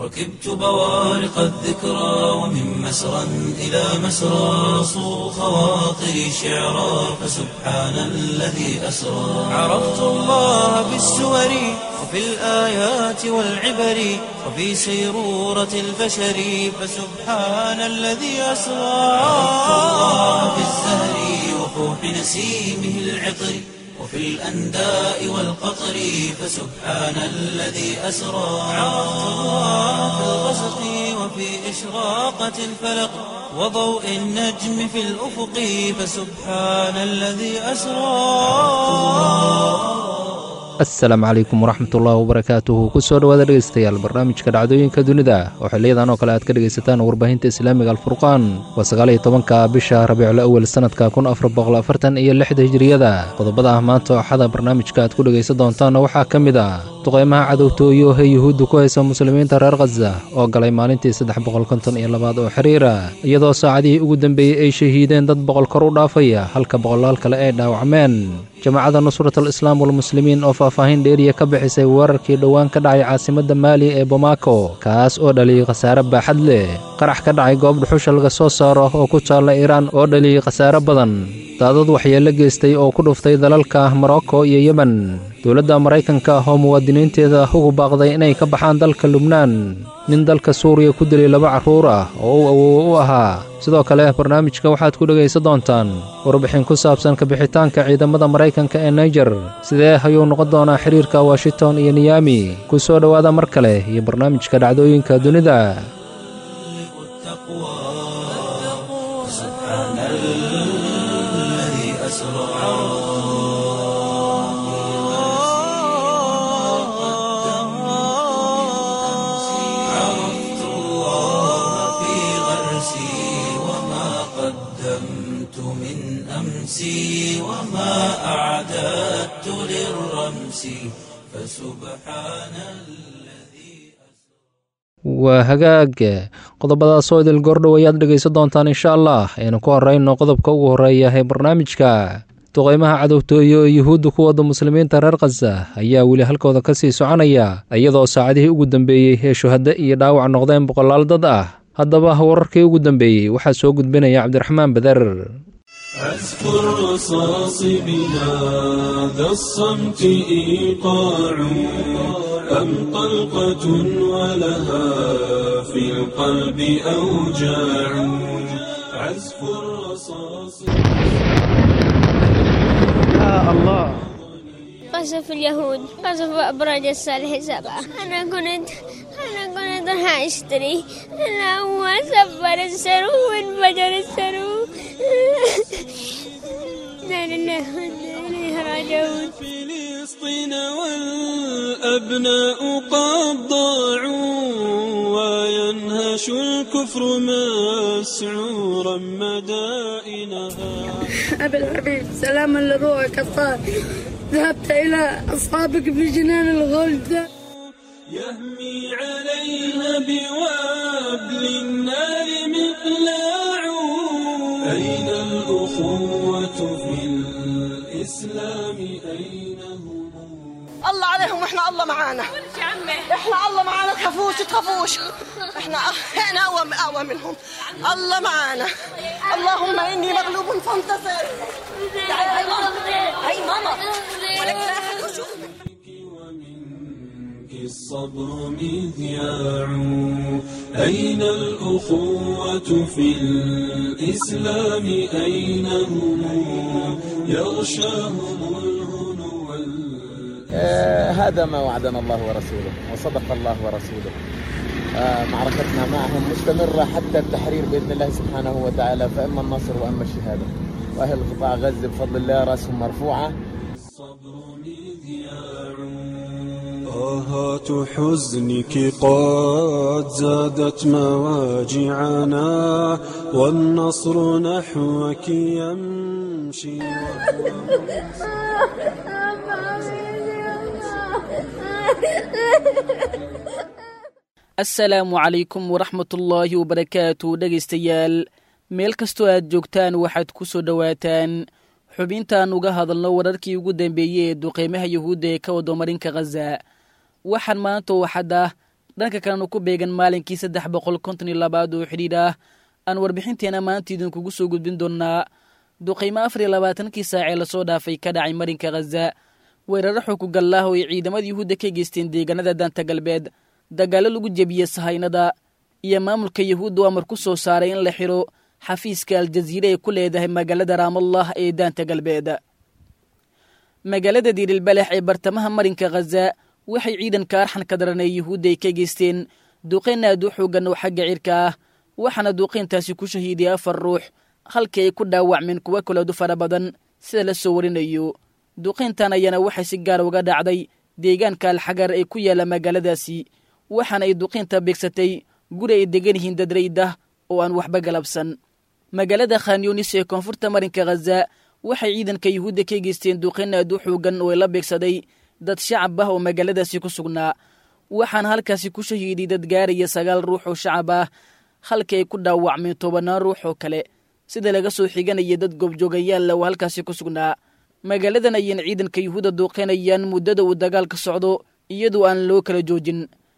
ركبت بوارق الذكرى ومن مسرى إلى مسرى صو خواطري شعرا فسبحان الذي أسرى عرفت الله بالسور وفي الآيات والعبر وفي سيرورة البشر فسبحان الذي أسرى عرفت الله بالزهر وفوح نسيمه العطر وفي الأنداء والقطر فسبحان الذي أسرى عرفت الله في الغسق وفي إشراقة الفلق وضوء النجم في الأفق فسبحان الذي أسرى asalaamu calaykum waraxmatullaahi wabarakaatuhu kusoo dhowaada dhegaystayaal barnaamijka dhacdooyinka dunida oo xiliyadan oo kale aad ka dhegaysataan warbaahinta islaamiga alfurqaan waa sagaaliyo tobanka bisha rabiicul awel sanadka kun afar boqol afartan iyo lixda hijiriyada qodobada ah maanta axada barnaamijka aad ku dhegaysan doontaanna waxaa ka mid ah duqeymaha cadowtooyo ee yuhuudda ku haysa muslimiinta reer khaza oo galay maalintii saddex boqol konton iyo labaad oo xiriira iyadoo saacadihii ugu dambeeyey ay shahiideen dad boqol kor u dhaafaya halka boqolaal kale ay dhaawacmeen jamaacadda nusrat al islaam walmuslimiin oo faahfaahin dheeriya ka bixisay weerarkii dhowaan ka dhacay caasimadda maali ee bomaako kaas oo dhaliyey khasaare baaxad leh qarax ka dhacay goob dhuxusha laga soo saaro oo ku taalla iiraan oo dhaliyey khasaare badan daadad waxyeello geystay oo ku dhuftay dalalka morocco iyo yemen dowladda maraykanka oo muwaadiniinteeda ugu baaqday inay ka baxaan dalka lubnaan nin dalka suuriya ku dilay laba carruur ah oo uu awoowo u ahaa sidoo kale barnaamijka waxaad ku dhegaysan doontaan warbixin ku saabsan kabixitaanka ciidamada maraykanka ee naijer sidee ayuu noqon doonaa xiriirka washington iyo niyami ku soo dhowaada mar kale iyo barnaamijka dhacdooyinka dunida عرفت الله في غرسي وما قدمت من أمسي وما أعددت للرمس فسبحان الذي waa hagaag qodobadaasoo idil goordhow ayaad dhegaysan doontaan insha allah aynu ku horeyno qodobka ugu horeeya ee barnaamijka duqeymaha cadowtooyo ee yuhuudda ku wadda muslimiinta reer khaza ayaa weli halkooda ka sii soconaya iyadoo saacadihii ugu dambeeyey ee shuhaddo iyo dhaawac noqdeen boqolaal dad ah haddaba wararkii ugu dambeeyey waxaa soo gudbinaya cabdiraxmaan bader أذكر رصاص بهذا الصمت إيقاع أم طلقة ولها في القلب أوجاع عزف الرصاص قصف اليهود قصف أبراج الصالح سبعة أنا كنت أنا كنت راح أشتري أنا أول سفر السرو وانفجر السرو لا لله وإنا إليه راجعون فلسطين والأبناء قد ضاعوا وينهش الكفر مسعورا مدائنها أبي الحبيب سلاما لروحك الطاهر ذهبت إلى أصحابك في جنان الغلد يهمي عليها بوابل النار مقلاع أين الأخوة في الإسلام أين هم الله عليهم واحنا الله معانا احنا الله معانا تخافوش تخافوش احنا احنا اقوى اقوى منهم الله معانا اللهم اني مغلوب فانتصر تعالي هاي ماما هاي ماما ولك لا أحد يشوفك. ومنك الصبر مذياع أين الأخوة في الإسلام أين هم يغشاهم الهنو وال- آه، هذا ما وعدنا الله ورسوله وصدق الله ورسوله آه، معركتنا معهم مستمرة حتى التحرير بإذن الله سبحانه وتعالى فإما النصر وإما الشهادة وأهل قطاع غزة بفضل الله رأسهم مرفوعة الصبر مذياع طاهات حزنك قد زادت مواجعنا والنصر نحوك يمشي asalaamu calaykum waraxmatullaahi wabarakaatu dhegaystayaal meel kastoo aad joogtaan waxaad ku soo dhowaataan xubintaan uga hadalno wararkii ugu dambeeyey ee duqeymaha yuhuudda ee ka wado marinka khaza waxaan maanta oo xad ah dhanka kalena ku beegan maalinkii saddex boqol konton iyo labaad oo xidhiidh ah aan warbixinteena maanta idinkugu soo gudbin doonnaa duqaymo afar iyo labaatankii saacee lasoo dhaafay ka dhacay marinka khaza weeraro xukugallaah oo ay ciidamada yuhuudda ka geysteen deegaanada daanta galbeed dagaallo lagu jebiyey sahaynada iyo maamulka yuhuudda amar ku soo saaray in la xidho xafiiska aljaziire ay ku leedahay magaalada raamallah ee daanta galbeed magaalada diirilbalex ee bartamaha marinka khaza waxay ciidanka arxanka daran ee yuhuudda ay ka geysteen duqayn aad u xoogan oo xagga cirka ah waxaana duuqayntaasi ku shahiiday afar ruux halkii ay ku dhaawacmeen kuwo kaleedu fara badan sida la soo warinayo duqayntan ayaana waxay si gaar uga dhacday deegaanka alxagar ee ku yaalla magaaladaasi waxaana ay duqaynta beegsatay guri ay degan yihiin dad raydah oo aan waxba galabsan magaalada khanyunis ee koonfurta marinka khaza waxay ciidanka yuhuudda ka geysteen duqayn aad u xoogan oo la beegsaday dad shacab ah oo magaaladaasi ku sugnaa waxaana halkaasi ku shahiiday dad gaaraya sagaal ruux oo shacab ah halkii ay ku dhaawacmeen tobannaan ruux oo kale sida laga soo xiganaya dad goobjoogayaalla oo halkaasi ku sugnaa magaaladan ayayna ciidanka yuhuudda duuqaynayaan muddada uu dagaalka socdo iyadoo aan loo kala joojin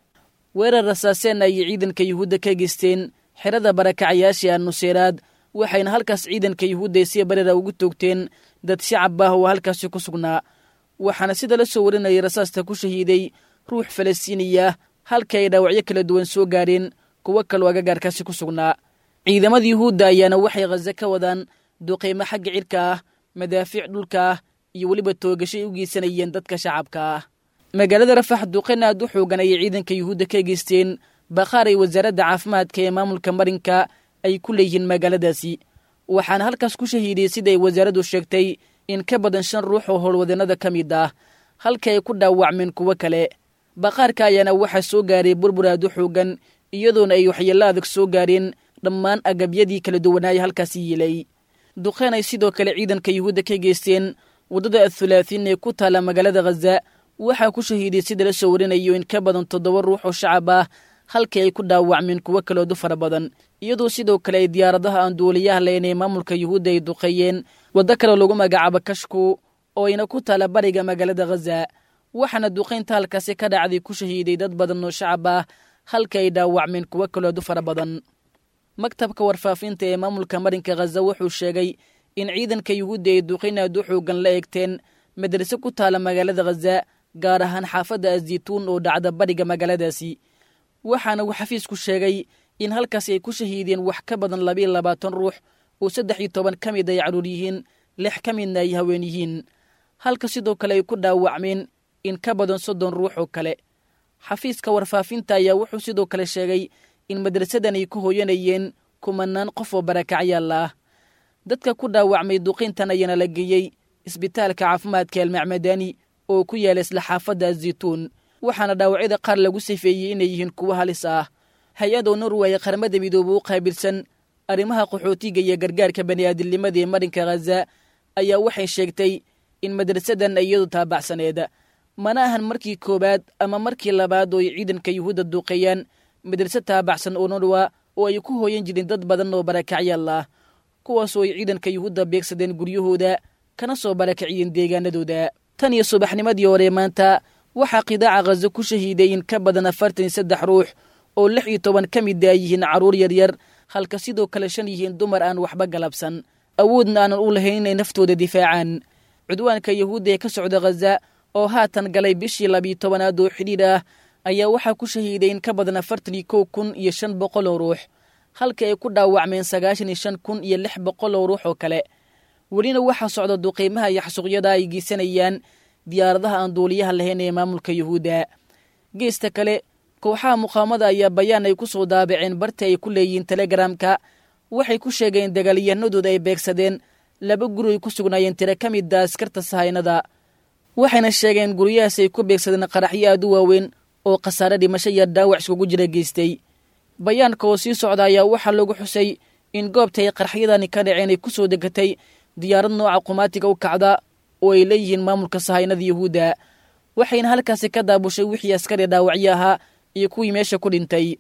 weerar rasaaseen ayay ciidanka yuhuudda ka geysteen xerada barakacayaashii annuseeraad waxayna halkaas ciidanka yuhuudda ay si barera ugu toogteen dad shacab ah oo halkaasi ku sugnaa waxaana sida la soo warinayay rasaasta ku shahiiday ruux falastiiniya halka ay dhaawacyo kala duwan soo gaareen kuwo kaloo agagaarkaasi ku sugnaa ciidamada yuhuudda ayaana waxay khaza ka wadaan duqaymo xagga cirka ah madaafiic dhulka ah iyo weliba toogashay u geysanayeen dadka shacabka ah magaalada rafax duqayn aad u xoogan ayay ciidanka yuhuudda ka geysteen bakhaar ay wasaaradda caafimaadka ee maamulka marinka ay ku leeyihiin magaaladaasi waxaana halkaas ku shahiidiyey sida ay wasaaraddu sheegtay in ka badan shan ruux oo howlwadannada ka mid ah halka ay ku dhaawacmeen kuwo kale bakhaarka ayaana waxaa soo gaaray burbur aad u xoogan iyadoona ay waxyeello adag soo gaareen dhammaan agabyadii kala duwanaaya halkaasi yiilay duqeen ay sidoo kale ciidanka yuhuudda ka geysteen waddada athulaatiin ee ku taalla magaalada khaza waxaa ku shahiiday sida la soo warinayo in ka badan toddoba ruux oo shacab ah halkii ay ku dhaawacmeen kuwo kaloodu fara badan iyadoo sidoo kale ay diyaaradaha aan duuliyaha lahayn ee maamulka yuhuudda ay duqeeyeen waddo kale lagu magacaabo kashku oo ayna ku taalla bariga magaalada khaza waxaana duqaynta halkaasi ka dhacday ku shahiiday dad badan oo shacab ah halka ay dhaawacmeen kuwo kaloodu fara badan maktabka warfaafinta ee maamulka marinka khaza wuxuu sheegay in ciidanka yuhuudda ay duqayn aad u xoogan la eegteen madrase ku taalla magaalada khaza gaar ahaan xaafadda azituun oo dhacda bariga magaaladaasi waxaana uu xafiisku sheegay in halkaasi ay ku shahiideen wax ka badan labiiyo labaatan ruux oo saddex iyo toban ka mid ay carruur yihiin lix ka midna ay haween yihiin halka sidoo kale ay ku dhaawacmeen in ka badan soddon ruux oo kale xafiiska warfaafinta ayaa wuxuu sidoo kale sheegay in madrasadan ay ku hooyanayeen kumanaan qof oo barakacyaal ah dadka ku dhaawacmay duqintan ayaana la geeyey isbitaalka caafimaadka almacmadani oo ku yaala isla xaafadda azituun waxaana dhaawacyada qaar lagu sifeeyey inay yihiin kuwo halis ah hay-adoo norway qaramada midoobe u qaabilsan arrimaha qaxootiga iyo gargaarka bani'aadilnimada ee marinka khaza ayaa waxay sheegtay in madrasadan iyadu taabacsaneed mana ahan markii koowaad ama markii labaad oo ay ciidanka yuhuudda duuqeeyaan madrase taabacsan oo norwa oo ay ku hooyan jireen dad badan oo barakacyaal ah kuwaasoo ay ciidanka yuhuudda beegsadeen guryahooda kana soo barakaciyeen deegaanadooda tan iyo subaxnimadii hore maanta waxaa qidaaca khaza ku shahiiday in ka badan afartan iyo saddex ruux oo lix iyo toban ka mida ay yihiin carruur yaryar halka sidoo kale shan yihiin dumar aan waxba galabsan awoodna aanan u lahayn inay naftooda difaacaan cudwaanka yuhuudda ee ka socda khaza oo haatan galay bishii labiyo tobanaad oo xidhiidh ah ayaa waxaa ku shahiiday in ka badan afartan iyo kow kun iyo shan boqol oo ruux halka ay ku dhaawacmeen sagaashan iyo shan kun iyo lix boqol oo ruux oo kale welina waxaa socda duqiimaha iyo xasuuqyada ay geysanayaan diyaaradaha aan duuliyaha lahayn ee maamulka yuhuudda geesta kale kooxaha muqaamada ayaa bayaan ay ku soo daabaceen barti ay ku leeyihiin telegramka waxay ku sheegeen dagaalyahanadooda ay beegsadeen laba guri ay ku sugnaayeen tiro ka mida askarta sahaynada waxayna sheegeen guryahaas ay ku beegsadeen qaraxyo aad u waaweyn oo khasaare dhimasho iyo dhaawac iskugu jira geystay bayaanka oo sii socda ayaa waxaa lagu xusay in goobta ay qaraxyadani ka dhaceen ay ku soo degatay diyaarad nooca qumaatiga u kacda oo ay leeyihiin maamulka sahaynada yuhuudda waxayna halkaasi ka daabushay wixii askari dhaawacyo ahaa iyo kuwii meesha ku dhintay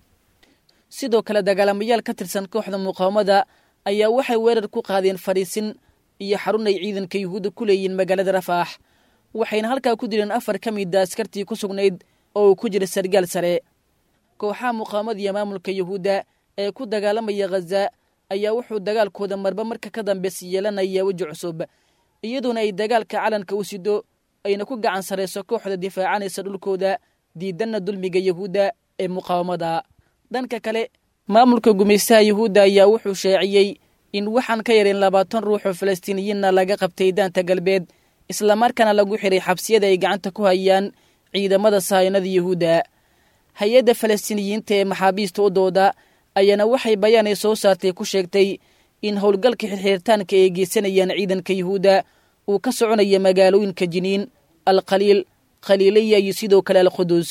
sidoo kale dagaalamayaal ka tirsan kooxda muqaawamada ayaa waxay weerar ku qaadeen fadhiisin iyo xarun ay ciidanka yuhuudda ku leeyihiin magaalada rafaax waxayna halkaa ku dileen afar ka mida askartii ku sugnayd oo uu ku jira sargaal sare kooxaha muqaamadiya maamulka yuhuudda ee ku dagaalamaya khaza ayaa wuxuu dagaalkooda marba marka ka dambeys yeelanaya weji cusub iyadoona ay dagaalka calanka u sido ayna ku gacan sarayso kooxda difaacanaysa dhulkooda diidanna dulmiga yuhuudda ee muqaawamada dhanka kale maamulka gumaystaha yuhuudda ayaa wuxuu shaaciyey in waxaan ka yarin labaatan ruux oo falastiiniyiinna laga qabtay daanta galbeed islamarkaana lagu xiray xabsiyada ay gacanta ku hayaan ciidamada sahaynada yuhuudda hay-adda falastiiniyiinta ee maxaabiista u dooda ayaana waxay bayaanay soo saartay ku sheegtay in howlgalka xirxiritaanka ay geysanayaan ciidanka yuhuudda uu ka soconaya magaalooyinka jiniin alkhaliil khaliiliya iyo sidoo kale alqudus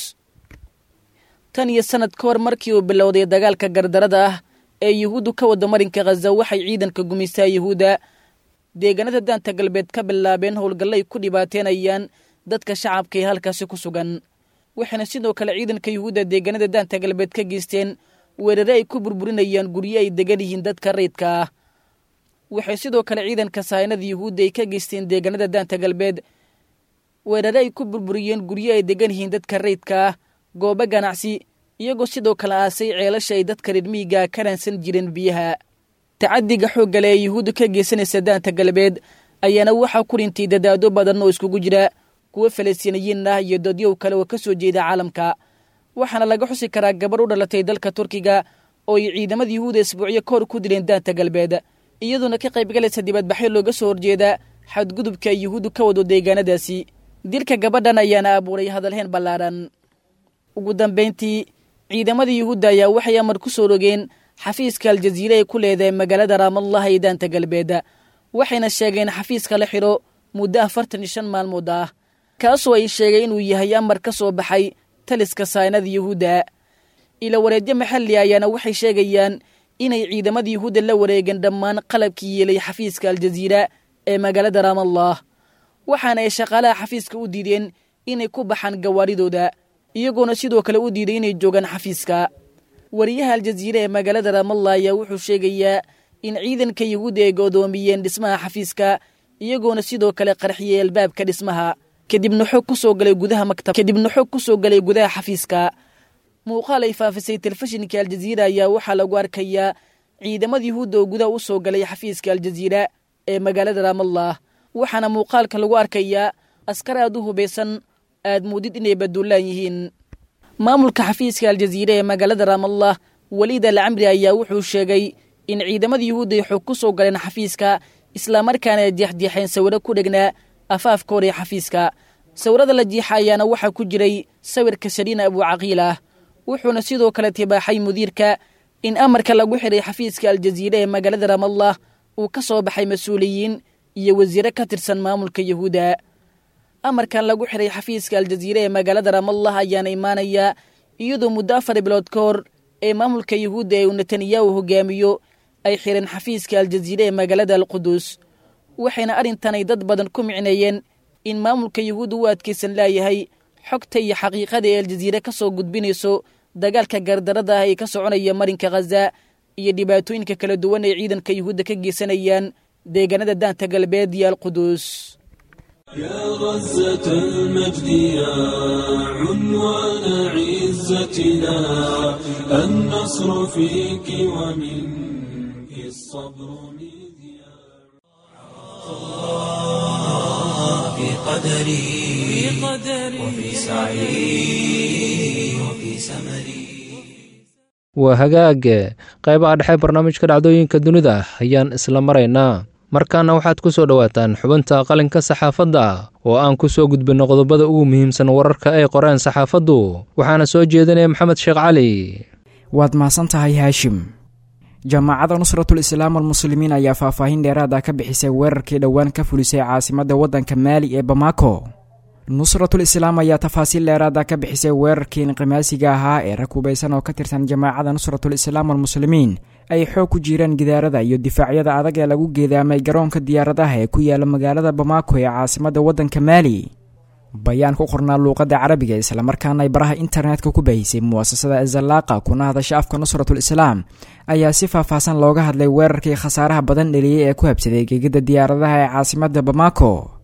tan iyo sannad ka hor markii uu bilowday dagaalka gardarada ah ee yuhuuddu ka wada marinka khaza waxay ciidanka gumaystaha yuhuudda deegaanada daanta galbeed ka bilaabeen howlgallay ku dhibaateenayaan dadka shacabka ee halkaasi ku sugan waxayna sidoo kale ciidanka yuhuudda deegaanada daanta galbeed ka geysteen weerare ay ku burburinayaan guryo ay degan yihiin dadka rayidka ah waxay sidoo kale ciidanka sahaynada yuhuudda ay ka geysteen deegaanada daanta galbeed weerare ay ku burburiyeen guryo ay degan yihiin dadka rayidka ah goobo ganacsi iyagoo sidoo kale aasay ceelasha ay dadka reermiiga ka raansan jireen biyaha tacadiga xooggale ee yuhuudda ka geysanaysa daanta galbeed ayaana waxaa ku dhintay dadaado badan oo iskugu jira kuwo falastiiniyiin ah iyo dadyow kale oo ka soo jeeda caalamka waxaana laga xusi karaa gabarh u dhalatay dalka turkiga oo ay ciidamada yuhuudda isbuucyo ka hor ku dileen daanta galbeed iyadoona ka qaybgalaysa dibadbaxyo looga soo horjeeda xadgudubka ay yuhuuddu ka wado deegaanadaasi dilka gabadhan ayaana abuuray hadalheen ballaadhan ugu dambayntii ciidamada yuhuudda ayaa waxay amar ku soo rogeen xafiiska aljaziire ay ku leedahay magaalada raamallah ee daanta galbeed waxayna sheegeen xafiiska la xidho muddo afartan iyo shan maalmood ah kaasoo ay sheegay inuu yahay amar ka soo baxay taliska saynada yuhuudda ila wareedyo maxalli ayaana waxay sheegayaan inay ciidamada yuhuudda la wareegeen dhammaan qalabkii yeelay xafiiska aljaziira ee magaalada raamallah waxaana ay shaqaalaha xafiiska u diideen inay ku baxaan gawaaridooda iyagoona sidoo kale u diiday inay joogaan xafiiska wariyaha aljaziire ee magaalada raamallah ayaa wuxuu sheegayaa in ciidanka yuhuudda ay godoomiyeen dhismaha xafiiska iyagoona sidoo kale qarxiyey albaabka dhismaha kadibna xog ku soo galay gudaha maktab kadibna xog ku soo galay gudaha xafiiska muuqaal ay faafisay telefishinka aljaziira ayaa waxaa lagu arkayaa ciidamada yuhuudda oo gudaha u soo galay xafiiska aljaziira ee magaalada raamallah waxaana muuqaalka lagu arkayaa askar aad u hubaysan aad muudid inay baduulaan yihiin maamulka xafiiska aljaziire ee magaalada raamallah waliid al camri ayaa wuxuu sheegay in ciidamada yuhuudda ay xog ku soo galeen xafiiska islamarkaana ay jeexjeexeen sawiro ku dhegnaa afaafka hor ee xafiiska sawirada la jiixa ayaana waxaa ku jiray sawirka saliina abuucaqiil ah wuxuuna sidoo kale tibaaxay mudiirka in amarka lagu xiray xafiiska aljaziire ee magaalada raamallah uu ka soo baxay mas-uuliyiin iyo wasiire ka tirsan maamulka yuhuudda amarkan lagu xiray xafiiska aljaziire ee magaalada raamallah ayaana imaanaya iyadoo muddo afar bilood ka hor ee maamulka yuhuudda ee uu netanyahu hogaamiyo ay xireen xafiiska aljaziire ee magaalada alqudus waxayna arrintanay dad badan ku micneeyeen in maamulka yuhuudda u adkaysan laayahay xogta iyo xaqiiqada ee aljaziire ka soo gudbinayso dagaalka gardarada ah ee ka soconaya marinka khaza iyo dhibaatooyinka kala duwan ay ciidanka yuhuudda ka geysanayaan deegaanada daanta galbeed iyo alqudus يا غزة المجد يا عنوان عزتنا النصر فيك ومنك الصبر مذياع في قدري وفي سعي وفي سمري waa hagaage qaybaha dhexe barnaamijka dhacdooyinka dunida ayaan isla maraynaa markaana waxaad ku soo dhowaataan xubinta qalinka saxaafadda oo aan ku soo gudbinno qodobada ugu muhiimsan wararka ay qoreen saxaafaddu waxaana soo jeedinaya maxamed sheekh cali waad mahadsan tahay haashim jaamacadda nusratul islaam almuslimiin ayaa faahfaahin dheeraad ah ka bixisay weerarkii dhowaan ka fulisay caasimadda waddanka maali ee bamako nusratul islaam ayaa tafaasiil dheeraad ah ka bixisay weerarkii inqimaasiga ahaa ee rag hubaysan oo ka tirsan jamaacadda nusratul islaam almuslimiin ay xoog ku jiraan gidaarada iyo difaacyada adag ee lagu geedaamay garoonka diyaaradaha ee ku yaala magaalada bamako ee caasimadda waddanka maali bayaan ku qornaa luuqadda carabiga islamarkaana ay baraha internetka ku baahisay muwasasada azalaaqa kuna hadasha afka nusratul islaam ayaa si faahfaahsan looga hadlay weerarkii khasaaraha badan dheliyey ee ku habsaday gegidda diyaaradaha ee caasimadda bamako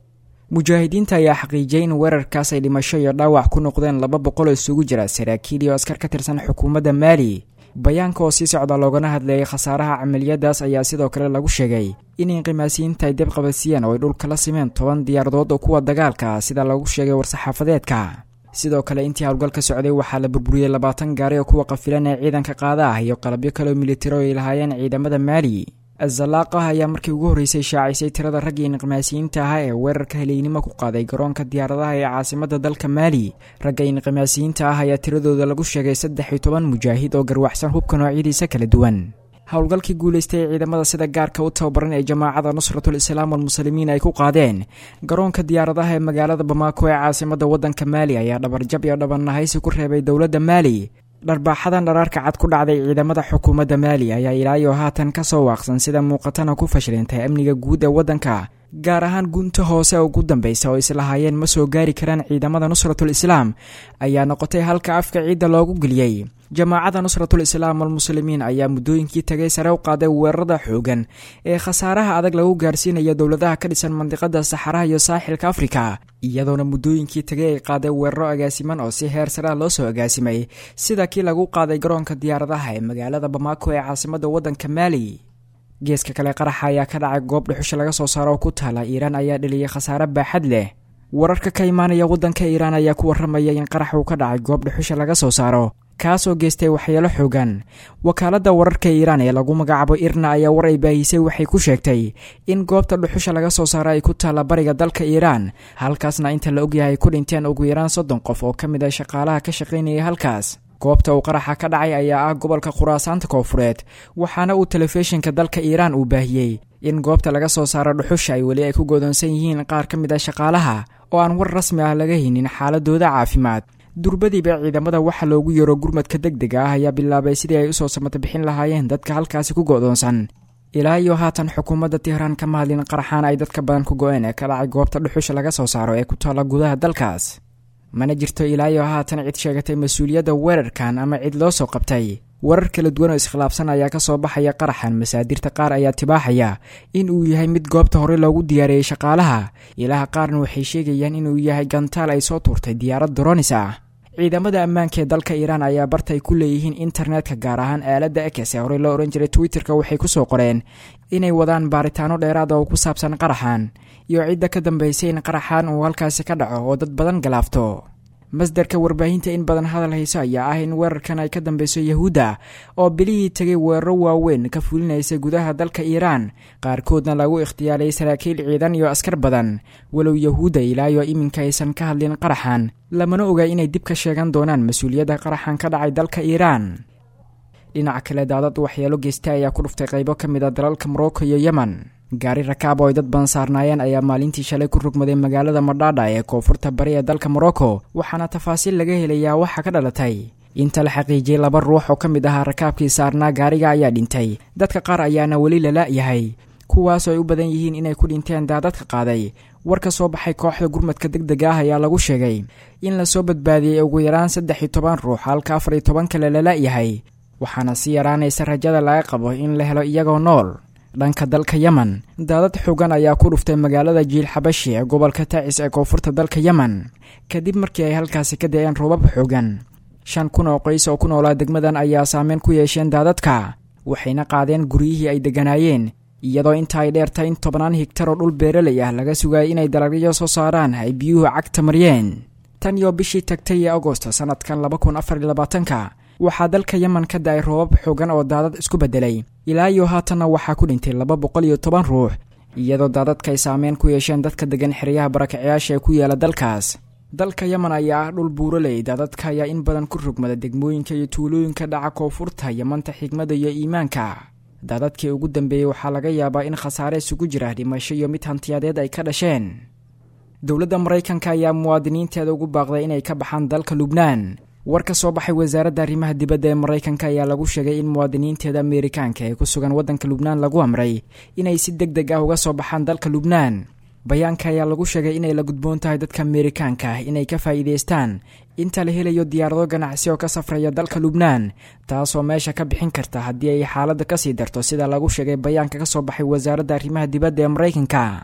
mujaahidiinta ayaa xaqiijiyey in weerarkaas ay dhimasho iyo dhaawac ku noqdeen laba boqol oo isugu jira saraakiil iyo askar ka tirsan xukuumadda maali bayaanka oo sii socda loogana hadlayay khasaaraha camaliyadaas ayaa sidoo kale lagu sheegay in inqimaasiyiinta ay deb qabadsiiyeen oo ay dhulka la simeen toban diyaaradood oo kuwa dagaalka sida lagu sheegay war-saxaafadeedka sidoo kale intii howlgalka socday waxaa la burburiyey labaatan gaari oo kuwa qafilan ee ciidanka qaada ah iyo qalabyo kaleoo militari oo ay lahaayeen ciidamada maali azalaaqah ayaa markii ugu horreysay shaacisay tirada raggii inqimaasiyiinta ahaa ee weerarka heleynimo ku qaaday garoonka diyaaradaha ee caasimada dalka maali ragga inqimaasiyiinta ah ayaa tiradooda lagu sheegay saddex iyo toban mujaahid oo garwaxsan hubka noocyadiisa kala duwan howlgalkii guulaystay ee ciidamada sida gaarka u tababaran ee jamaacada nusratul islaam walmuslimiin ay ku qaadeen garoonka diyaaradaha ee magaalada bamaako ee caasimada waddanka maali ayaa dhabarjab iyo dhabannahaysi ku reebay dowladda maali dharbaaxadan dharaarka cad ku dhacday ciidamada xukuumadda maali ayaa ilaayo haatan ka soo waaqsan sida muuqatana ku fashilintay amniga guud ee waddanka gaar ahaan gunta hoose ugu dambaysa oo islahaayeen ma soo gaari karaan ciidamada nusratul islaam ayaa noqotay halka afka ciidda loogu geliyey jamaacada nusratul islaam walmuslimiin ayaa muddooyinkii tagay sare u qaaday weerarada xoogan ee khasaaraha adag lagu gaarsiinaya dowladaha ka dhisan mandiqada saxaraha iyo saaxilka afrika iyadoona muddooyinkii tagay ay qaaday weeraro agaasiman oo si heer sare ah loo soo agaasimay sida kii lagu qaaday garoonka diyaaradaha ee magaalada bamaako ee caasimada waddanka maali geeska kale qaraxa ayaa ka dhacay goob dhuxusha laga soo saaro oo ku taala iiraan ayaa dheliyay khasaare baaxad leh wararka ka imaanaya waddanka iiraan ayaa ku warramaya in qarax uu ka dhacay goob dhuxusha laga soo saaro kaasoo geystay waxyeelo xoogan wakaaladda wararka iiraan ee lagu magacaabo irna ayaa war ay baahisay waxay ku sheegtay in goobta dhuxusha laga soo saaro ay ku taalla bariga dalka iiraan halkaasna inta la ogyahay ku dhinteen ugu yaraan soddon qof oo ka mid ah shaqaalaha ka shaqaynayay halkaas goobta uu qaraxa ka dhacay ayaa ah gobolka khuraasaanta koofureed waxaana uu telefishinka dalka iiraan uu baahiyey in goobta laga soo saaro dhuxusha ay weli ay ku godoonsan yihiin qaar ka mid ah shaqaalaha oo aan war rasmi ah laga haynin xaaladooda caafimaad durbadiiba ciidamada waxa loogu yeero gurmadka deg dega ah ayaa bilaabay sidii ay usoo samata bixin lahaayeen dadka halkaasi ku go'doonsan ilaa iyo haatan xukuumadda tihraan kama hadlin qaraxaan ay dadka badan ku go-een ee ka dhacay goobta dhuxusha laga soo saaro ee ku taalla gudaha dalkaas mana jirto ilaa iyo haatan cid sheegatay mas-uuliyadda weerarkan ama cid loo soo qabtay warar kala duwan oo iskhilaafsan ayaa ka soo baxaya qaraxan masaadirta qaar ayaa tibaaxaya in uu yahay mid goobta hore loogu diyaariyey shaqaalaha ilaha qaarna waxay sheegayaan inuu yahay gantaal ay soo tuurtay diyaarad doronis ah ciidamada ammaanka ee dalka iiraan ayaa barta ay ku leeyihiin internetka gaar ahaan aaladda ekes ee horey loo odhan jiray twitterka waxay ku soo qoreen inay wadaan baaritaano dheeraada oo ku saabsan qaraxan iyo cidda ka dambaysay in qaraxan uu halkaasi ka dhaco oo dad badan galaafto masdarka warbaahinta in badan hadal hayso ayaa ah in weerarkan ay ka dambeyso yahuudda oo bilihii tegay weeraro waaweyn ka fulinaysa gudaha dalka iiraan qaarkoodna lagu ikhtiyaalay saraakiil ciidan iyo askar badan walow yahuudda ilaayo iminka aysan ka hadlin qaraxan lamana oga inay dib ka sheegan doonaan mas-uuliyadda qaraxan ka dhacay dalka iiraan dhinaca kale daadad waxyeelo geysta ayaa ku dhuftay qaybo ka mid a dalalka morocco iyo yemen gaari rakaab oo ay dad badan saarnaayeen ayaa maalintii shalay ku rugmaday magaalada madhaadha ee koonfurta bari ee dalka morocco waxaana tafaasiil laga helayaa waxa ka dhalatay inta la xaqiijiyey laba ruux oo ka mid ahaa rakaabkii saarnaa gaariga ayaa dhintay dadka qaar ayaana weli lala-yahay kuwaasoo ay u badan yihiin inay ku dhinteen daadadka qaaday war ka soo baxay kooxda gurmadka deg dega ah ayaa lagu sheegay in lasoo badbaadiyey ugu yaraan saddex iyo toban ruux halka afar iyo toban kale lala-yahay waxaana si yaraanaysa rajada laga qabo in la helo iyagoo nool dhanka dalka yemen daadad xoogan ayaa ku dhuftay magaalada jiil xabashi ee gobolka tacis ee koonfurta dalka yemen kadib markii ay halkaasi ka da-een roobab xoogan shan kun oo qoys oo ku noolaa degmadan ayaa saameyn ku yeesheen daadadka waxayna qaadeen guryihii ay degganaayeen iyadoo inta ay dheertay in tobnaan higtar oo dhul beeralay ah laga sugayay inay dalagyo soo saaraan ay biyuhu cagta mariyeen tan iyo bishii tagtay ee agosto sannadkan laba kun afar iyo labaatanka waxaa dalka yemen ka da-ay roobab xoogan oo daadad isku beddelay ilaa iyo haatanna waxaa ku dhintay laba boqol iyo toban ruux iyadoo daadadka ay saameyn ku yeesheen dadka degan xeryaha barakacayaasha ee ku yaala dalkaas dalka yemen ayaa ah dhul buuraley daadadka ayaa in badan ku rugmada degmooyinka iyo tuulooyinka dhaca koonfurta yemanta xigmada iyo iimaanka daadadkii ugu dambeeyey waxaa laga yaabaa in khasaare isugu jira dhimasho iyo mid hantiyadeed ay ka dhasheen dowladda maraykanka ayaa muwaadiniinteeda ugu baaqday inay ka baxaan dalka lubnaan war ka soo baxay wasaaradda arrimaha dibadda ee maraykanka ayaa lagu sheegay in muwaadiniinteeda ameerikaanka ee ku sugan waddanka lubnaan lagu amray inay si deg deg ah uga soo baxaan dalka lubnaan bayaanka ayaa lagu sheegay inay la gudboon tahay dadka ameerikaanka ah inay ka faa'iidaystaan inta la helayo diyaarado ganacsi oo ka safraya dalka lubnaan taasoo meesha ka bixin karta haddii ay xaaladda kasii darto sida lagu sheegay bayaanka ka soo baxay wasaaradda arrimaha dibadda ee maraykanka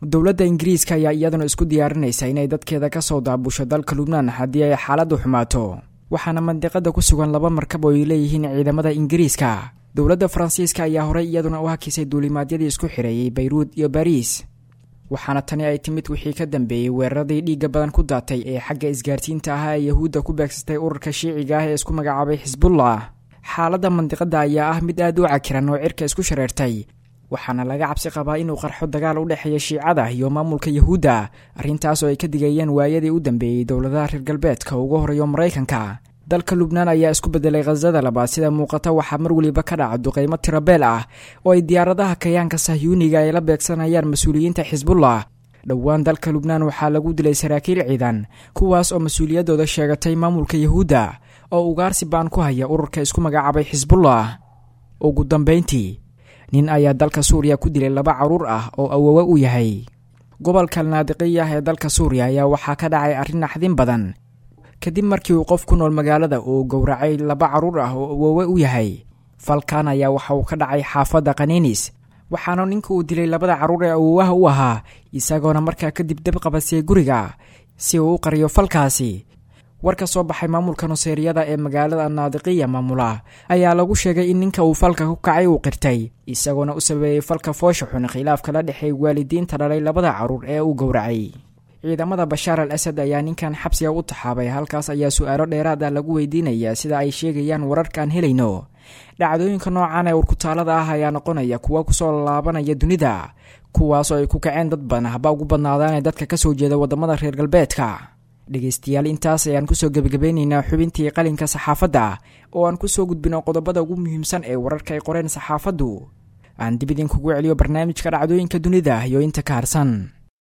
dowladda ingiriiska ayaa iyaduna isku diyaarinaysa inay dadkeeda kasoo daabusho dalka lubnaan haddii ay xaaladdu xumaato waxaana mandiqada ku sugan laba markab oo ay leeyihiin ciidamada ingiriiska dowladda faransiiska ayaa horey iyaduna u hakisay duulimaadyadii isku xireeyey bayruud iyo bariis waxaana tani ay timid wixii ka dambeeyey weeraradii dhiigga badan ku daatay ee xagga isgaarsiinta ahaa ee yahuudda ku beegsatay ururka shiiciga ah ee isku magacaabay xisbullah xaaladda mandiqada ayaa ah mid aad u cakiran oo cirka isku shareertay waxaana laga cabsi qabaa inuu qarxo dagaal u dhexeeya shiicada iyo maamulka yahuudda arrintaas oo ay ka digayeen waayadii u dambeeyey dowladaha reer galbeedka ugu horeeyo maraykanka dalka lubnaan ayaa isku bedelay khasada labaad sida muuqata waxaa mar weliba ka dhaca duqeymo tirabeel ah oo ay diyaaradaha kayaanka sahyuuniga ay la beegsanayaan mas-uuliyiinta xisbullah dhowaan dalka lubnaan waxaa lagu dilay saraakiil ciidan kuwaas oo mas-uuliyaddooda sheegatay maamulka yahuudda oo ugaarsi baan ku haya ururka isku magacaabay xisbullah ugu dambeyntii nin ayaa dalka suuriya ku dilay laba carruur ah oo awowe u yahay gobolka naadiqiyah ee dalka suuriya ayaa waxaa ka dhacay arrin naxdin badan kadib markii uu qof ku nool magaalada uu gowracay laba carruur ah oo awowe u yahay falkan ayaa waxa uu ka dhacay xaafadda kaninis waxaana ninka uu dilay labada carruur ee awowaha u ahaa isagoona markaa kadib dab qabasiyey guriga si uu u qariyo falkaasi war ka soo baxay maamulka nuseeriyada ee magaalada naadiqiya maamula ayaa lagu sheegay in ninka uu falka ku kacay uu qirtay isagoona u sabeeyey falka foosha xun khilaafka la dhexeey waalidiinta dhalay labada carruur ee uu gowracay ciidamada bashaar al asad ayaa ninkan xabsiga u taxaabay halkaas ayaa su-aalo dheeraad ah lagu weydiinayaa sida ay sheegayaan wararkaan helayno dhacdooyinka noocan ee urkutaalada ah ayaa noqonaya kuwa kusoo laabanaya dunida kuwaasoo ay ku kaceen dad badan haba ugu badnaadaanee dadka kasoo jeeda wadamada reer galbeedka dhegaystayaal intaas ayaan kusoo gebagabeyneynaa xubintii qalinka saxaafadda oo aan kusoo gudbino qodobada ugu muhiimsan ee wararka ay qoreen saxaafaddu aan dib idinkugu celiyo barnaamijka dhacdooyinka dunida iyo inta ka harsan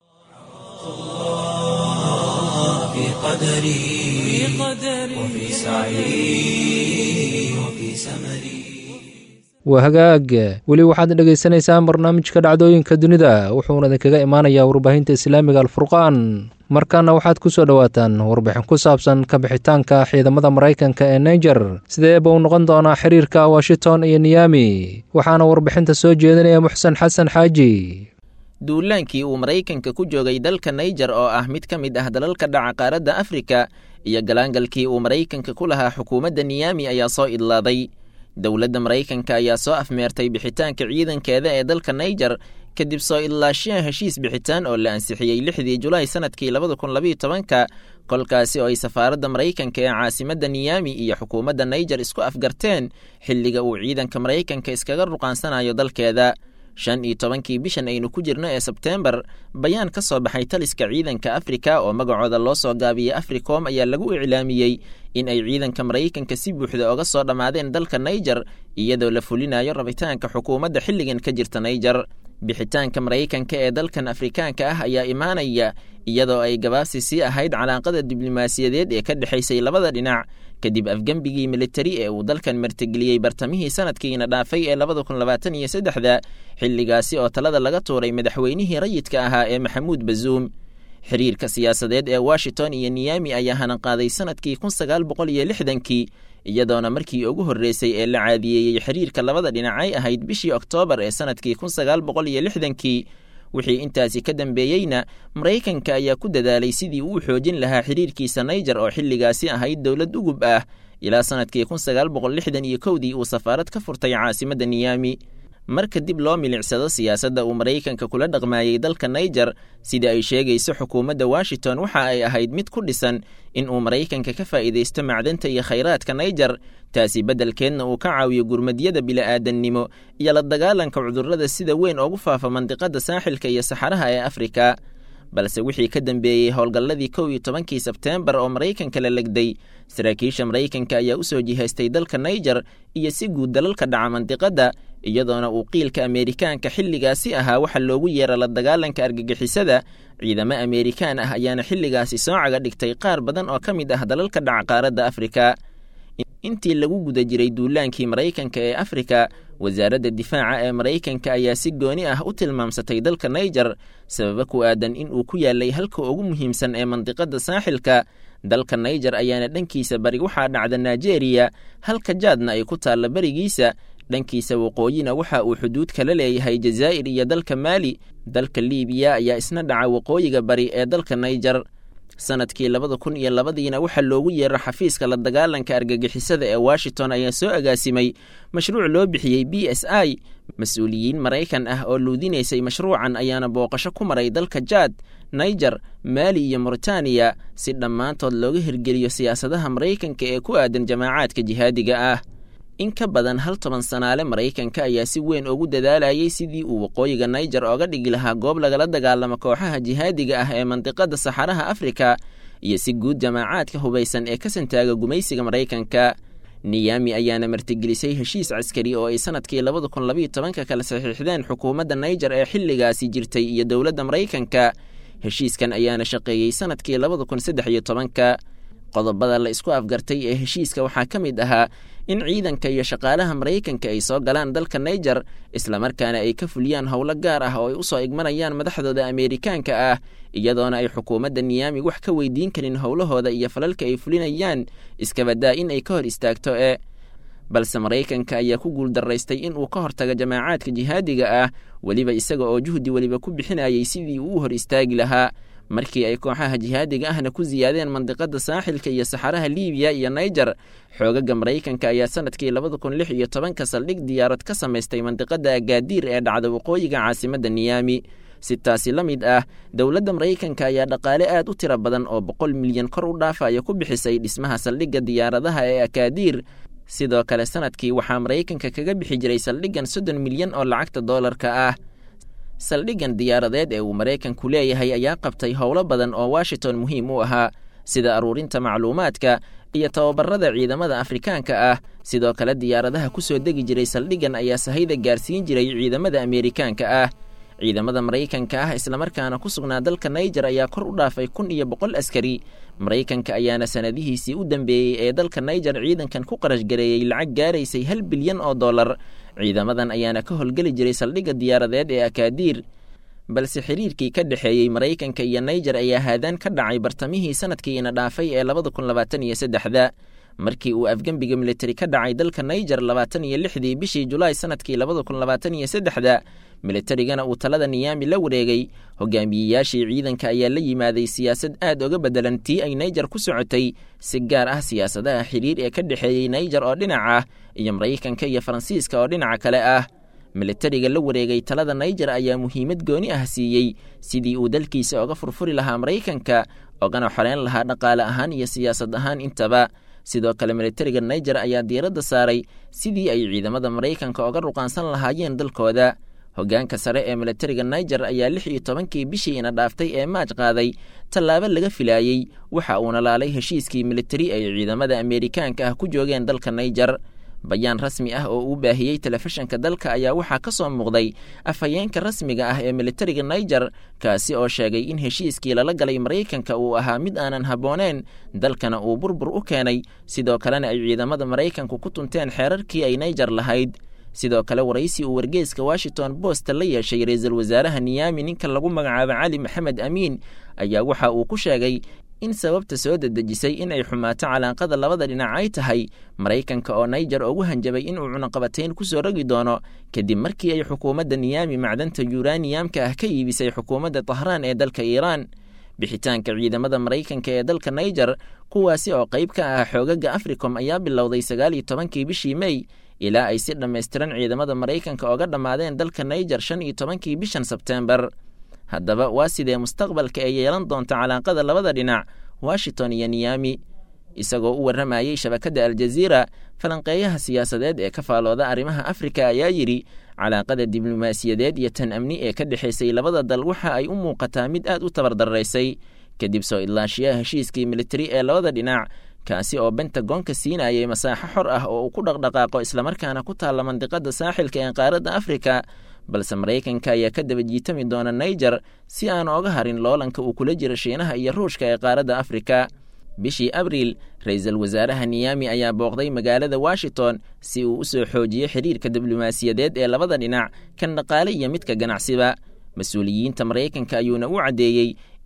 في قدري وفي سعي وفي سمري waa hagaag weli waxaad dhegaysanaysaan barnaamijka dhacdooyinka dunida wuxuuna idinkaga imaanayaa warbaahinta islaamiga alfurqaan markaana waxaad ku soo dhowaataan warbixin ku saabsan kabixitaanka ciidamada maraykanka ee naiger sidee buu noqon doonaa xiriirka washington iyo niyami waxaana warbixinta soo jeedinaya muxsen xasan xaaji duulaankii uu maraykanka ku joogay dalka naiger oo ah mid ka mid ah dalalka dhaca qaaradda afrika iyo galaangalkii uu maraykanka ku lahaa xukuumadda niyami ayaa soo idlaaday dowladda maraykanka ayaa soo afmeertay bixitaanka ciidankeeda ee dalka naiger kadib soo idlaashiya heshiis bixitaan oo la ansixiyey lixdii julaay sanadkii labada kun labayo tobanka kolkaasi oo ay safaaradda maraykanka ee caasimadda niyami iyo xukuumadda naiger isku afgarteen xilliga uu ciidanka maraykanka iskaga ruqaansanayo dalkeeda shan iyo tobankii bishan aynu ku jirno ee sebteembar bayaan ka soo baxay taliska ciidanka afrika oo magacooda loo soo gaabiyey africom ayaa lagu iclaamiyey in ay ciidanka maraykanka si buuxda oga soo dhammaadeen dalka naiger iyadoo la fulinayo rabitaanka xukuumadda xilligan ka jirta naiger bixitaanka maraykanka ee dalkan afrikaanka ah ayaa imaanaya iyadoo ay gabaabsi sii ahayd calaaqada diblomaasiyadeed ee ka dhexaysay labada dhinac kadib afgembigii militari ee uu dalkan martigeliyey bartamihii sanadkiina dhaafay ee labada kun labaatan iyo saddexda xilligaasi oo talada laga tuuray madaxweynihii rayidka ahaa ee maxamuud bazuum xiriirka siyaasadeed ee washington iyo niyami ayaa hananqaaday sanadkii kun sagaal boqol iyo lixdankii iyadoona markii ugu horreysay ee la caadiyeeyey xiriirka labada dhinacay ahayd bishii oktoobar ee sanadkii kun sagaal boqol iyo lixdankii wixii intaasi ka dambeeyeyna maraykanka ayaa ku dadaalay sidii uu xoojin lahaa xiriirkiisa naiger oo xilligaasi ahayd dowlad ugub ah ilaa sanadkii kun sagaal boqol lixdan iyo kowdii uu safaarad ka furtay caasimadda niyami marka dib loo milicsado siyaasadda uu maraykanka kula dhaqmaayey dalka naiger sida ay sheegayso xukuumadda washington waxa ay ahayd mid ku dhisan in uu maraykanka ka faa'iidaysto macdanta iyo khayraadka naiger taasi beddelkeedna uu ka caawiyo gurmadyada bila'aadannimo iyo la dagaalanka cudurrada sida weyn ugu faafa mandiqadda saaxilka iyo saxaraha ee afrika balse wixii ka dambeeyey howlgalladii kow iyo tobankii sebteembar oo maraykanka la legday saraakiisha maraykanka ayaa u soo jihaystay dalka naiger iyo si guud dalalka dhaca mandiqadda iyadoona uu qiilka ameerikaanka xilligaasi ahaa waxa loogu yeera la dagaalanka argagixisada ciidamo ameerikaan ah ayaana xilligaasi soo caga dhigtay qaar badan oo ka mid ah dalalka dhaca qaaradda afrika intii lagu guda jiray duulaankii maraykanka ee afrika wasaaradda difaaca ee maraykanka ayaa si gooni ah u tilmaamsatay dalka naiger sababa ku aadan in uu ku yaalay halka ugu muhiimsan ee mandiqadda saaxilka dalka naijer ayaana dhankiisa bari waxaa dhacda nigeria halka jaadna ay ku taalla berigiisa dhankiisa waqooyina waxa uu xuduud kala leeyahay jazaa'ir iyo dalka maali dalka liibiya ayaa isna dhaca waqooyiga bari ee dalka naijer sanadkii labada kun iyo labadiina waxaa loogu yeera xafiiska la dagaalanka argagixisada ee washington ayaa soo agaasimay mashruuc loo bixiyey b s i mas-uuliyiin maraykan ah oo luudinaysay mashruucan ayaana booqasho ku maray dalka jaad naijer maali iyo mauritaniya si dhammaantood looga hirgeliyo siyaasadaha maraykanka ee ku aadan jamaacaadka jihaadiga ah in ka badan hal toban sanaale maraykanka ayaa si weyn ugu dadaalayay sidii uu waqooyiga naijer ooga dhigi lahaa goob lagala dagaalamo kooxaha jihaadiga ah ee mandiqada saxaraha afrika iyo si guud jamaacaadka hubaysan ee ka santaaga gumaysiga maraykanka niyami ayaana martigelisay heshiis caskari oo ay sanadkii labada kun labayo tobanka kala saxiixdeen xukuumadda naijer ee xilligaasi jirtay iyo dowladda maraykanka heshiiskan ayaana shaqeeyey sanadkii labada kun saddex iyo tobanka qodobada la isku afgartay ee heshiiska waxaa ka mid ahaa in ciidanka iyo shaqaalaha maraykanka ay soo galaan dalka naijer islamarkaana ay ka fuliyaan howlo gaar ah oo ay usoo igmanayaan madaxdooda ameerikaanka ah iyadoona ay xukuumadda niyaami wax ka weydiin karin howlahooda iyo falalka ay fulinayaan iskabadaa in ay ka hor istaagto ee balse maraykanka ayaa ku guuldaraystay in uu ka hortago jamaacaadka jihaadiga ah weliba isaga oo juhdi weliba ku bixinayay sidii uu u hor istaagi lahaa markii ay kooxaha jihaadiga ahna ku siyaadeen mandiqada saaxilka iyo saxaraha liibiya iyo naijer xoogaga maraykanka ayaa sanadkii labada kun lix iyo tobanka saldhig diyaarad ka samaystay mandiqada agaadiir ee dhacda waqooyiga caasimadda niyaami si taasi la mid ah dowladda maraykanka ayaa dhaqaale aad u tiro badan oo boqol milyan kor u dhaafaya ku bixisay dhismaha saldhigga diyaaradaha ee akaadiir sidoo kale sanadkii waxaa maraykanka kaga bixi jiray saldhiggan soddon milyan oo lacagta doolarka ah saldhiggan diyaaradeed ee uu maraykanku leeyahay ayaa qabtay howlo badan oo washington muhiim u ahaa sida aruurinta macluumaadka iyo tababarada ciidamada afrikaanka ah sidoo kale diyaaradaha ku soo degi jiray saldhiggan ayaa sahayda gaarsiin jiray ciidamada ameerikaanka ah ciidamada maraykanka ah islamarkaana ku sugnaa dalka naijer ayaa kor u dhaafay kun iyo boqol askari maraykanka ayaana sanadihiisii u dambeeyey ee dalka naijer ciidankan ku qarash gareeyey lacag gaaraysay hal bilyan oo dollar ciidamadan ayaana ka howlgeli jiray saldhigga diyaaradeed ee akaadiir balse xiriirkii ka dhexeeyey maraykanka iyo naijer ayaa haadaan ka dhacay bartamihii sanadkiina dhaafay ee labada kun labaatan iyo saddexda markii uu afgembiga militari ka dhacay dalka naijer labaatan iyo lixdii bishii julaay sanadkii labada kun labaatan iyo saddexda militarigana uu talada niyaami la wareegay hogaamiyeyaashii ciidanka ayaa la yimaaday siyaasad aad oga bedelan tii ay naijer ku socotay si gaar ah siyaasadaha xiriir ee ka dhexeeyey naijer oo dhinac ah iyo maraykanka iyo faransiiska oo dhinaca kale ah militariga la wareegay talada naijer ayaa muhiimad gooni ah siiyey sidii uu dalkiisa oga furfuri lahaa maraykanka ogana xoreyn lahaa dhaqaale ahaan iyo siyaasad ahaan intaba sidoo kale militariga naijer ayaa diiradda saaray sidii ay ciidamada maraykanka oga ruqaansan lahaayeen dalkooda hoggaanka sare ee militariga naijer ayaa lix iyo tobankii bishii ina dhaaftay ee maaj qaaday tallaabo laga filaayey waxa uuna laalay heshiiskii militari ay ciidamada ameerikaanka ah ku joogeen dalka naijer bayaan rasmi ah oo uu baahiyey telefishinka dalka ayaa waxaa ka soo muuqday afhayeenka rasmiga ah ee militariga naijer kaasi oo sheegay in heshiiskii lala galay maraykanka uu ahaa mid aanan habbooneen dalkana uu burbur u keenay sidoo kalena ay ciidamada maraykanku ku tunteen xeerarkii ay naijer lahayd sidoo kale waraysi uu wargeeska washington bost la yeeshay ra-iisul wasaaraha niyaami ninka lagu magacaabo cali maxamed amiin ayaa waxa uu ku sheegay in sababta soo dedejisay in ay xumaato calaaqada labada dhinac ay tahay maraykanka oo naijer ugu hanjabay inuu cunaqabateyn ku soo rogi doono kadib markii ay xukuumadda niyaami macdanta yuraniyamka ah ka iibisay xukuumadda tahraan ee dalka iiraan bixitaanka ciidamada maraykanka ee dalka naijer kuwaasi oo qayb ka ah xoogaga africom ayaa bilowday sagaal iyo tobankii bishii mey ilaa ay si dhammaystiran ciidamada maraykanka oga dhammaadeen dalka naijer shan iyo tobankii bishan sebteembar haddaba waa sidee mustaqbalka ay yeelan doonta calaaqada labada dhinac washington iyo niyami isagoo u warramayey shabakadda aljaziira falanqeeyaha siyaasadeed ee ka faalooda arrimaha afrika ayaa yidhi calaaqada diblomaasiyadeed iyo tan amni ee ka dhexaysay labada dal waxa ay u muuqataa mid aad u tabardaraysay kadib soo idlaashiyaha heshiiskii militari ee labada dhinac kaasi oo bentagoonka siinayay masaaxo xor ah oo uu ku dhaqdhaqaaqo islamarkaana ku taalla mandiqada saaxilka ee qaaradda afrika balse maraykanka ayaa ka daba jiitami doona naijer si aan ooga harin loolanka uu kula jiro shiinaha iyo ruushka ee qaaradda afrika bishii abriil ra-iisul wasaaraha niyami ayaa booqday magaalada washington si uu u soo xoojiyo xiriirka diblomaasiyadeed ee labada dhinac kan dhaqaale iyo midka ganacsiba mas-uuliyiinta maraykanka ayuuna u caddeeyey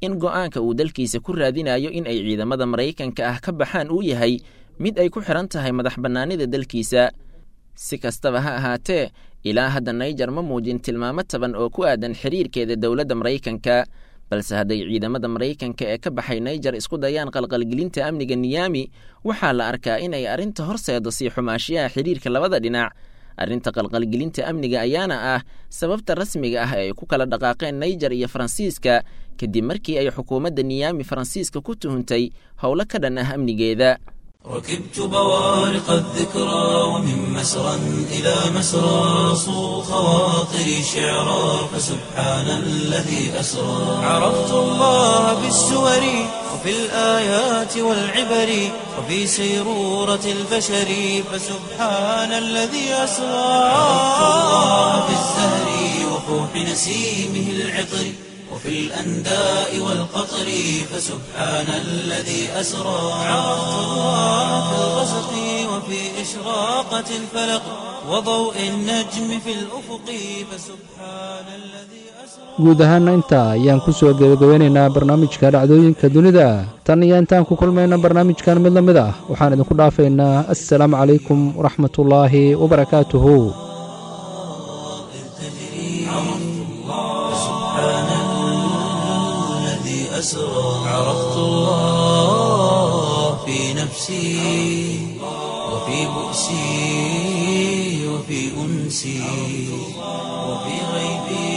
in go'aanka uu dalkiisa ku raadinayo in ay ciidamada maraykanka ah ka baxaan uu yahay mid ay ku xidhan tahay madax bannaanida dalkiisa si kastaba ha ahaatee ilaa hadda naijer ma muujin tilmaamo taban oo ku aadan xiriirkeeda dowladda maraykanka balse hadday ciidamada maraykanka ee ka baxay naijer isku dayaan qalqalgelinta amniga niyaami waxaa la arkaa inay arrinta horseedo sii xumaashiyaha xiriirka labada dhinac arrinta qalqalgelinta amniga ayaana ah sababta rasmiga ah ee ay ku kala dhaqaaqeen naijer iyo faransiiska kadib markii ay xukuumadda niyaami faransiiska ku tuhuntay howlo ka dhan ah amnigeeda ركبت بوارق الذكرى ومن مسرى إلى مسرى صو خواطري شعرا فسبحان الذي أسرى عرفت الله بالسور وفي الآيات والعبر وفي سيرورة البشر فسبحان الذي أسرى عرفت الله بالزهر وفوح نسيمه العطر وفي الأنداء والقطر فسبحان الذي أسرى عرفت الله في الغسق وفي إشراقة الفلق وضوء النجم في الأفق فسبحان الذي guud ahaana intaa ayaan ku soo gebagabeynaynaa barnaamijka dhacdooyinka dunida tan iyo intaan ku kulmayna barnaamijkan mid la mid ah waxaan idinku dhaafaynaa assalaamu calaykum waraxmatullaahi wabarakaatuhu أسرى عرفت الله في نفسي وفي بؤسي وفي أنسي وفي غيبي